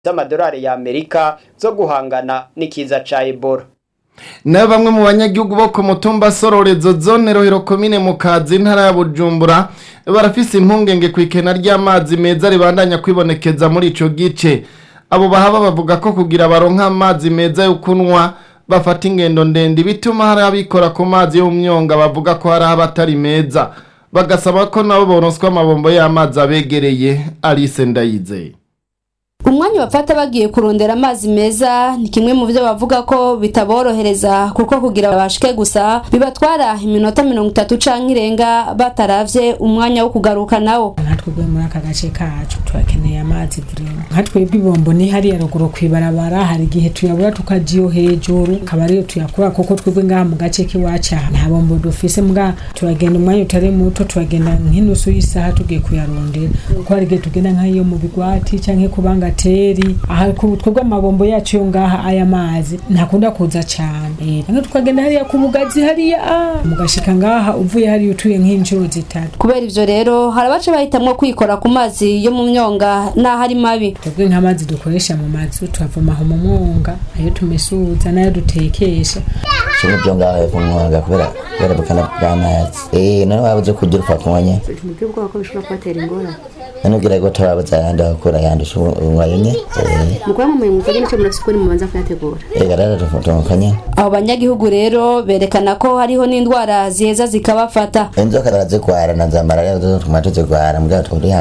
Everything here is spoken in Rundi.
z'amadolari ya Amerika zo guhangana n'ikiza ca Ebola na bamwe mu banyagihugu bo ku mutumba sororezo zone rohero komine mu kazi ntara ya bujumbura barafise impungenge ku ikena ry'amazi meza ribandanya kwibonekeza muri ico gice abo bahaba bavuga ko kugira baronka amazi meza yo kunywa bafata ingendo ndende bituma hari abikora ku mazi yo mu myonga bavuga ko hari abatari meza bagasaba ko nabo boronswa amabombo y'amazi abegereye Alice Ndayizeye umwanya bafata bagiye kurondera amazi meza ni kimwe mu byo bavuga ko bitaborohereza kuko kugira babashike gusa bibatwara iminota mirongo itatu canke irenga bataravye umwanya wo kugaruka nawo nka twebwe muri aka gace kacu turakeneye amazi vrema nka twebwe ibombo ni hariya ruguru kwibarabara hari igihe tuyabura tukajiyo hejuru akaba ariyo tuyakura kuko twebwe ngaha mu gace k'iwacu aha nta bombo dufise mbwa turagenda umwanya utari muto turagenda nk'inusu y'isaha tugiye kuyarondera kuko hari igihe tugenda nk'iyo mu bigwati canke kubanga bateri aha ku twebwe amabombo yacu yo ngaha aya mazi ntakunda kuza cyane eh tukagenda hariya ku bugazi hariya ah mugashika ngaha uvuye hariya utuye nk'inshuro zitatu kubera ivyo rero hari abaca bahitamwo kwikora ku mazi yo mu myonga n'aho ari mabi twebwe nk'amazi dukoresha mu mazu tuyavoma aho mu mwonga ayo tumesuza n'ayo dutekesha kimwe byo ngaho hepfo mu mwonga kubera kubera bukana bw'amazi eh none wabuze kugira upfa kunywa tumubwire ubwoba ko bishobora kubatera ingorane none ugira ngo tababuze ayandi akura ayandi unywa yonye mukora mu muyobozi agenda icyo murasukura mubanza kuyategura ega rero tumukonye abo banyagihugu rero berekana ko hariho n'indwara ziheza zikabafata inzoka zarazigwara na za malariya zo tuma tuzigwara mbwa turi